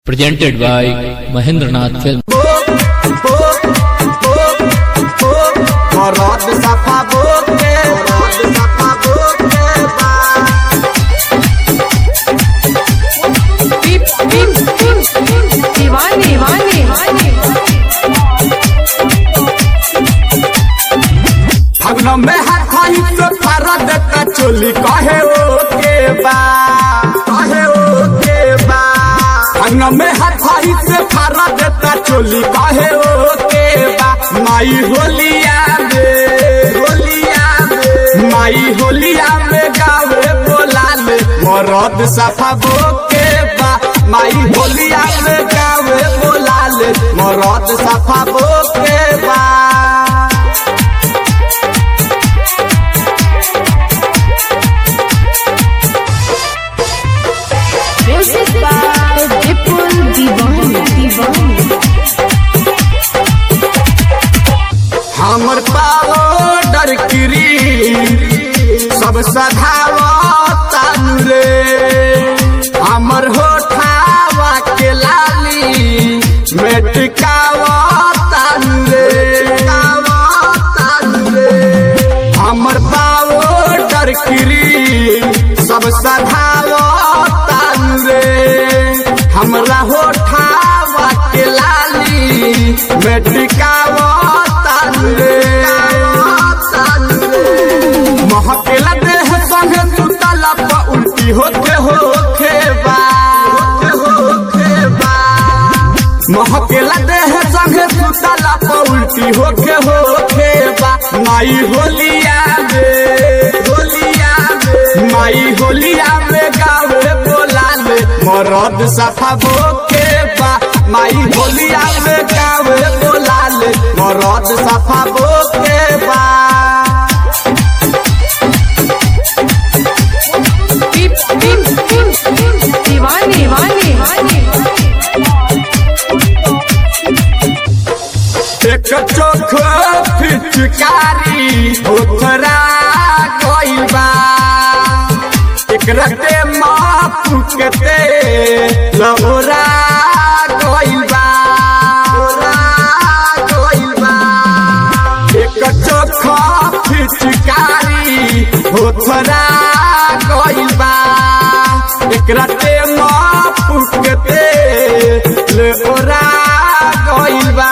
presented by Mahendranath Film. Morot sapa boke, morot sapa boke ba. Pip, pip, pip, दीवाने दीवाने फगन में हाथ खाई तो फारा देता चोली कहे ओ के बा कहे ओ के बा फगन में हाथ खाई से फारा देता चोली कहे ओ के बा माई होलिया में होलिया में माई होलिया में गावे बोलाले मरद सफा बोके बा माई होलिया में गावे बोलाले मरद सफा बोके बा Music by Vipul दीवाने दीवाने हमर पाउडर क्री सब सधावता रे हमर होठावा के लाली मेटकावता रे रे हमर पाउडर क्री सब सधावता रे हमरा होठावा के लाली मेटकावता रे महकेला देह संगे सुतला प उल्टी होते होखे बा होखे बा महकेला देह संगे सुतला प उल्टी होखे होखे बा माई होलिया में होलिया में माई होलिया में गावे बोलाले मरद सफा बोके बा माई होलिया में गावे बोलाले मरद सफा बोके बा Pip, pip, pip, दीवाने दीवाने एक चोख फिचकारी उतरा गइल बा एक रते माफ केते लौरा गइल बा लौरा गइल बा एक चोख फिचकारी उतरा गइल बा एक रते माफ केते लौरा गइल बा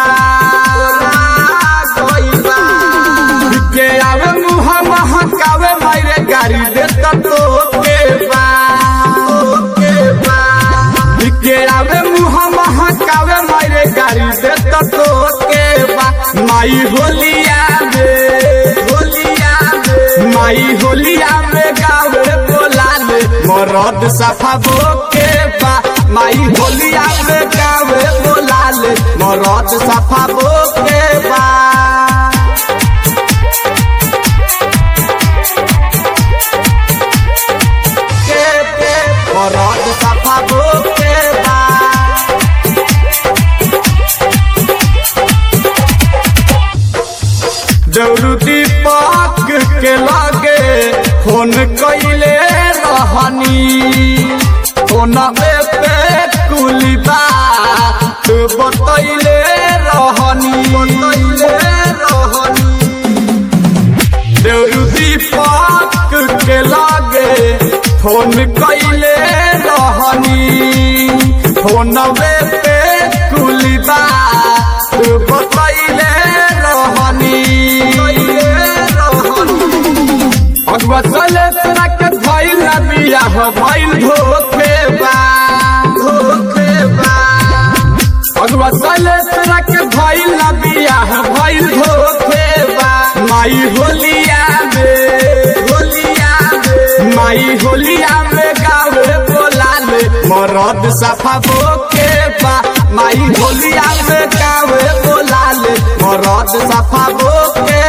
के आवे मुह महकावे मारे गाड़ी देता तो के बा के बा के आवे मुह महकावे मारे गाड़ी देता तो के बा माई होलिया में होलिया में माई होलिया में गावे बोलाले मरद सफा बोके बा माई होलिया में गावे बोलाले मरद सफा बोके बा के के मरद सफा बोके बा दौड़ू दीपक के लागे फोन कैले रहनी फोन पे कुलिबा तू बतैले रहनी बतैले रहनी देवरू दीपक के लागे फोन कैले रहनी फोन पे कुलिबा तू बतैले रहनी अगवा चले तोरा के भइल ना बियाह भइल धोखे बा धोखे बा अगवा चले तोरा के भइल ना बियाह भइल धोखे बा माई होलिया में होलिया में माई होलिया में गावे बोलाले मरद सफा बोके बा माई होलिया में गावे बोलाले मरद सफा बोके